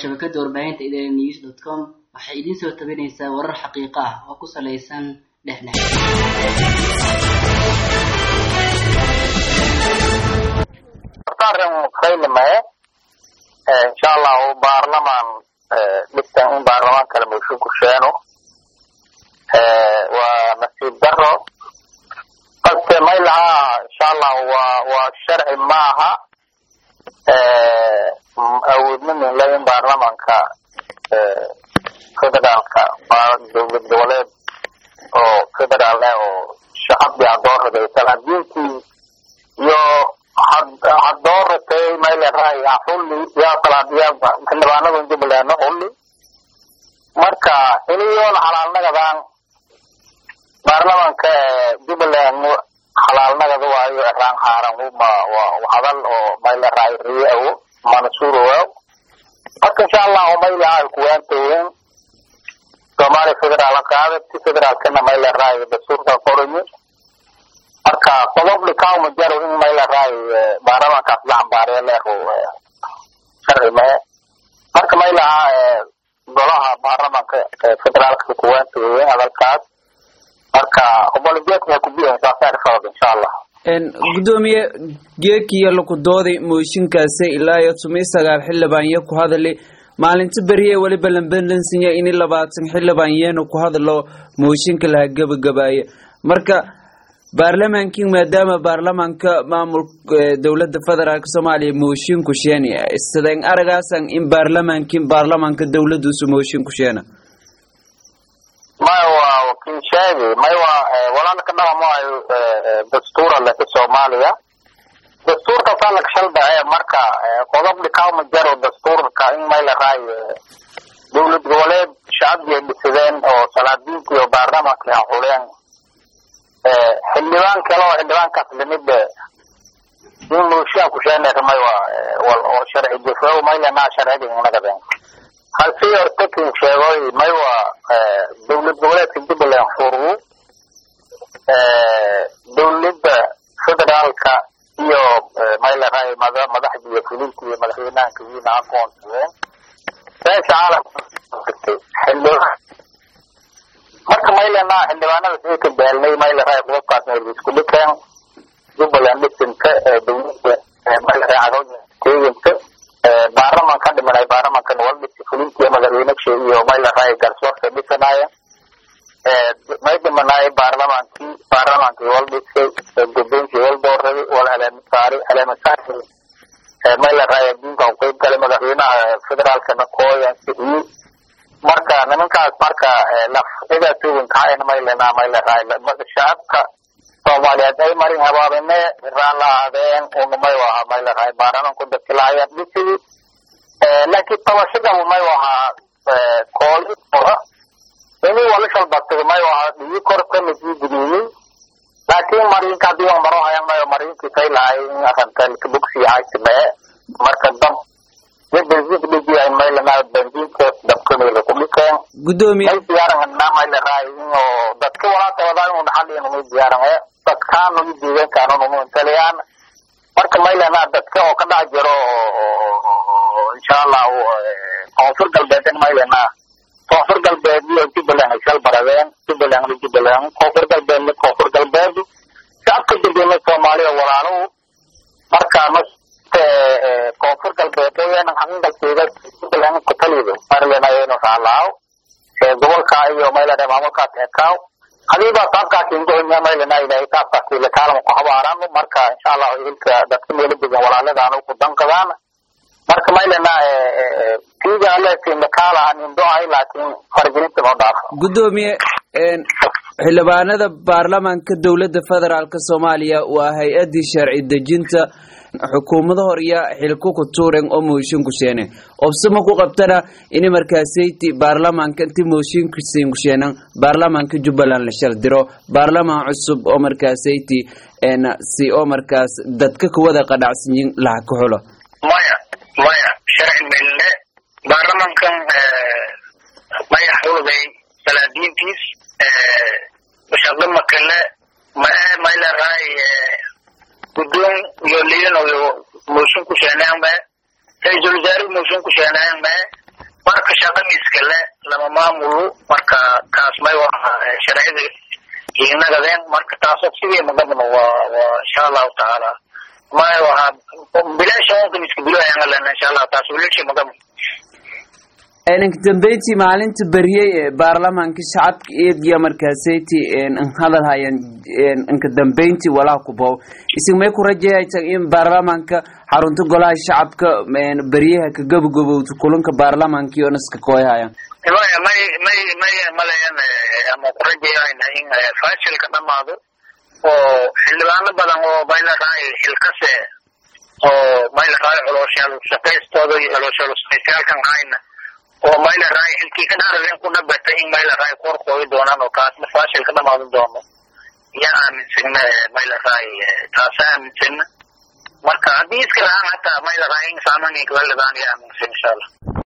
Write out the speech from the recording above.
shabakada warbaahinta idn news dot com waxay idiin soo tabinaysaa warar xaqiiqo ah oo ku salaysan dhexdhex arrin faylamaye insha allahu baarlamaan dhigtan in baarlamaan kale mooshin ku sheeno waa nasiib daro balse may lahaa insha allahu waa waa sharci maaha awoodna minle in baarlamaanka federaalka dowlad goboleed oo federaal ah oo shacabkii hadooraday salaadiintii iyo hadooratay mayleray xulli yaa salaadiyaa xildhibaanada jubbaland xulli marka iniyoona xalaalnagadaan baarlamaanka jubbaland xalaalnagada waayo eraan haaran uma hadal oo mayleray riyawo mansuurowaw marka insha allahu maylahay kuwaantawen soomaaliya federaal qaadati federaalkana mayleray dastuurka qoranyi marka sababli kauma jaro in mayleray baarlamaankaas la cambaariya leero sharci mae marka maylaha golaha baarlamaanka federaalka kuwaantawen hadalkaas marka obolijeedka kubiyan saasaar sabab insha allah gudoomiye geekiyo laku dooday mooshinkaasi ilaa iyo toban sagaal xildhibaan iyo ku hadali maalinta beriye weliba lambelansinya ini labaatan xildhibaan yeena ku hadalo mooshinka laha gebagabaaya marka baarlamaankii maadaama baarlamaanka maamul dowlada federaalk soomaaliya mooshin ku sheeni sideen aragaasan in baarlamaankin baarlamaanka dowladuusu mooshin ku sheena maya waa wakiil sheegi may waa walaalka dhaqamayo dastuura leka soomaaliya dastuurkaasaa laka shaldace marka qodob dhikaama jaro dastuurka in mayleray dowlad goboleed shacabkii ay dhisideen oo salaadiinta iyo baarlamaanka ay xuleen xildhibaan kale oo xildhibaankaas limid in mooshiyan kusheeneermay waa oo sharci jufo maylenaa sharciga inagadeen halsi hortakin sheegoy may waa dowlad goboleedka jubbaland furgu dowladda federaalka iyo mayleray madaxda iyo fulinta iyo madaxweynahanka wiina aqoonsadeen beesha caalamka xildhibaan marka maylenaa xildhibaanada sii ka daalnay mayleray qodobkaas meel isku dhikeen jubbaland dhisinka dowladda mayleray cagooda teeginka baarlamanka ka dhimanay baarlamankan waldhisi fulintii madaxweynesha iyo mayleray garsoorka dhisanaya may dhimanaay baarlamaankii baarlamaankii waldhisay gudoonkii waldooray wal haleemasaari haleemasaari mayleray adduunka u qeyb galay madaxweynaha federaalkana kooyan sixiyey marka nimankaas marka lafcidaa tuugankahayn maylenaa mayleray shacabka soomaaliyeed ay marin habaabine iraan la ahaadeen unumay ahaa mayleray baarlamanku dadkilahayan dhisidii laakiin tabashadabu may ahaa kooli ora ini walishalbatay may ahaa dhigi korka midii gudiinay laakiin marinka hadii waan maro hayan mayo marinkii kay lahay in arantan kabogsi haysimee marka dab iyo bensiinka dhigi maylena bensiinka dabkamila kudhikeen gudoomiye may diyaaranna mayleray oo dadka walaata wadaa inu dhaxaliin umay diyaaran dadkaan ugu deegaankaan umu intaliyaan marka maylena dadka oo ka dhex jiro insha allahu koonfur galbeed in maylena koonfur galbeed iyo jubbaland ay shal baradeen jubbaland iyo jubbaland koonfur galbeed mid koonfur galbeed shacabka degena soomaaliya walaaluhu marka koonfur galbeed ayana xaqiiqalkeeda jubbaland ku talido maylena ayaynu raalaaw gobolka iyo maylena maamulkaas ekaaw hadiiba saabkaasi ingonya maylena ilahay saabkaasi lakaalama ku habaarano marka insha allahu hilka dadka meelo degan walaaladaan ku danqadaan marka maylena tiga alesin lakaalahan indoay laakiin faragelinta noo dhaafa gudoomiye xildhibaanada baarlamaanka dowlada federaalk soomaaliya waa hay-adii sharci dejinta xukuumada horya xilku ku tuuren oo mooshin ku sheene obsama ku qabtana ini markaasayti baarlamaanka inti mooshinkusin ku sheenan baarlamaanka jubbaland la shal diro baarlamaan cusub oo markaasayti si oo markaas dadka kuwada qadhacsanyin laha ka xulo maya maya sharci melle baarlamankan maya xulday salaadiintiis shaqo makale mae mayleray guddoon iyo liinoyo mooshin ku sheeneen me ra-iisul wasaare mooshin ku sheeneen me maamulu marka kaas may waa sharcida inagadeen marka taasoo sidii magadma waa waa insha allahu tacaala may waha bilaasha onkan iska biloayaan lena insha allah taas wilashi magadma inka dambeyntii maalinta beriyey ee baarlamaanka shacabka eedgiya markaasayti hadal hayan inka dambeyntii walaha kubow isig may ku rajayaysa in baarlamaanka xarunta golaha shacabka beryaha ka gabagabowta kulanka baarlamaanka iyo naska kooyhayan maya may may may malayan ama ku rajayayna in fashilka dhamaado oo xildhibaano badan oo mayla raay xilkase oo mayla raay colooshaal shaqaystooda iyo colooshaal shaqaystayaalkan hayna oo mayla raay xilkii ka dhaaralen ku dhabata in mayla raay kor qooyi doonaan oo kaasna fashil ka dhamaadan doono yaa aaminsana mayla raay taasa aaminsana marka haddii iska lahaan hataa mayla raay in saamankii kala lidaan yaa aaminsan insha allah